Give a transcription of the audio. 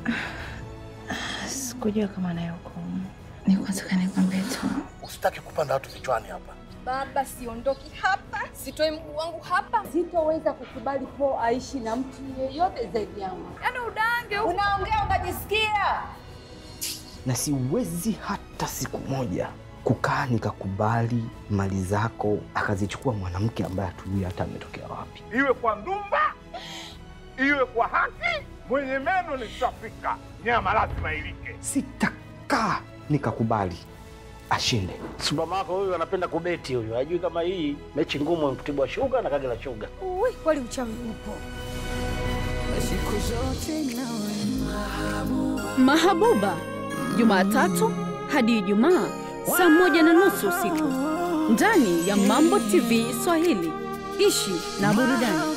Sikujua kama naye hukumu. Ni kwanza kanikwambia tu. Usitaki kupanda watu vichwani hapa. Baba, siondoki hapa, sitoi mguu wangu hapa. Sitoweza kukubali Po aishi na mtu yeyote zaidi yangu. Yaani udange huko. Unaongea unajisikia? na siwezi hata siku moja kukaa nikakubali mali zako akazichukua mwanamke ambaye hatujui hata ametokea wapi. iwe kwa ndumba, iwe kwa haki. Mwenye meno ni shafika, nyama lazima ilike. Sitakaa nikakubali ashinde. Supermako huyu anapenda kubeti huyu, hajui kama hii mechi ngumu Mtibwa Sugar na Kagera Sugar. Ui, kweli uchawi upo. Mahabuba, Jumatatu hadi Ijumaa saa moja na nusu usiku ndani ya Mambo TV Swahili. Ishi na burudani.